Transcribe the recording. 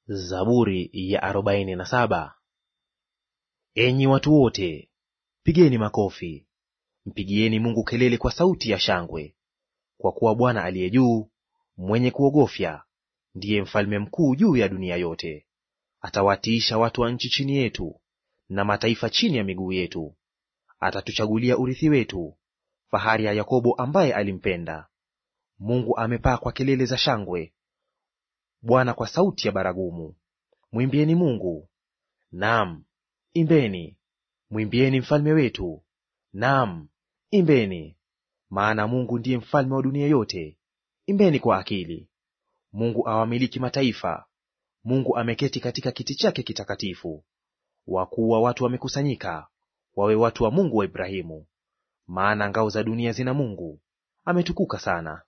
Zaburi ya arobaini na saba. Enyi watu wote, pigeni makofi, mpigieni Mungu kelele kwa sauti ya shangwe. Kwa kuwa Bwana aliye juu, mwenye kuogofya, ndiye mfalme mkuu juu ya dunia yote. Atawatiisha watu wa nchi chini yetu, na mataifa chini ya miguu yetu. Atatuchagulia urithi wetu, fahari ya Yakobo ambaye alimpenda. Mungu amepaa kwa kelele za shangwe, Bwana kwa sauti ya baragumu. Mwimbieni Mungu, naam imbeni; mwimbieni mfalme wetu, naam imbeni. Maana Mungu ndiye mfalme wa dunia yote, imbeni kwa akili. Mungu awamiliki mataifa, Mungu ameketi katika kiti chake kitakatifu. Wakuu wa watu wamekusanyika, wawe watu wa Mungu wa Ibrahimu. Maana ngao za dunia zina Mungu, ametukuka sana.